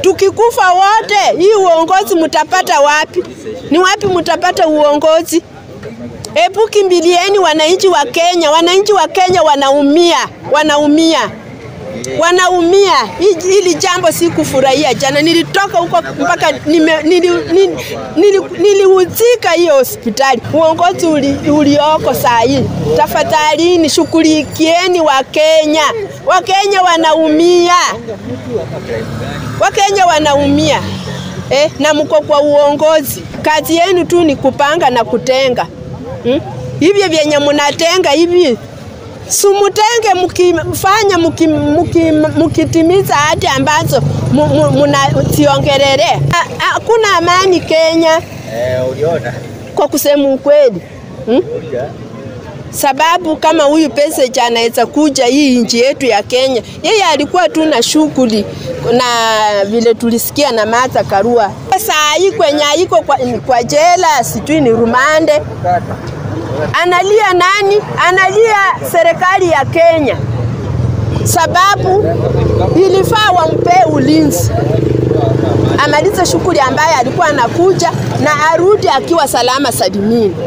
Tukikufa wote, hii uongozi mtapata wapi? Ni wapi mtapata uongozi? Hebu kimbilieni wananchi wa Kenya. Wananchi wa Kenya wanaumia, wanaumia, wanaumia. Hii- Hili jambo si kufurahia. Jana nilitoka huko mpaka nime- nili- nili- nili- nilihuzika hiyo hospitali. Uongozi uli, ulioko saa hii, tafadhalini shughulikieni Wakenya. Wakenya wanaumia, Wakenya wanaumia eh, na mko kwa uongozi. Kazi yenu tu ni kupanga na kutenga hmm? Hivyo vyenye mnatenga hivi sumutenge mkifanya muki- muki- mukitimiza hati ambazo mu- mu- mnaziongelelea. Ha- Hakuna amani Kenya Eh, uliona? kwa kusema ukweli hmm? Sababu kama huyu Peseja anaweza kuja hii nchi yetu ya Kenya, yeye alikuwa tu na shughuli na vile tulisikia na Martha Karua. Saa hii kwenye iko kwa, kwa jela sijui ni rumande, analia nani? Analia serikali ya Kenya, sababu ilifaa wampee ulinzi amalize shughuli ambayo alikuwa anakuja na arudi akiwa salama salimini.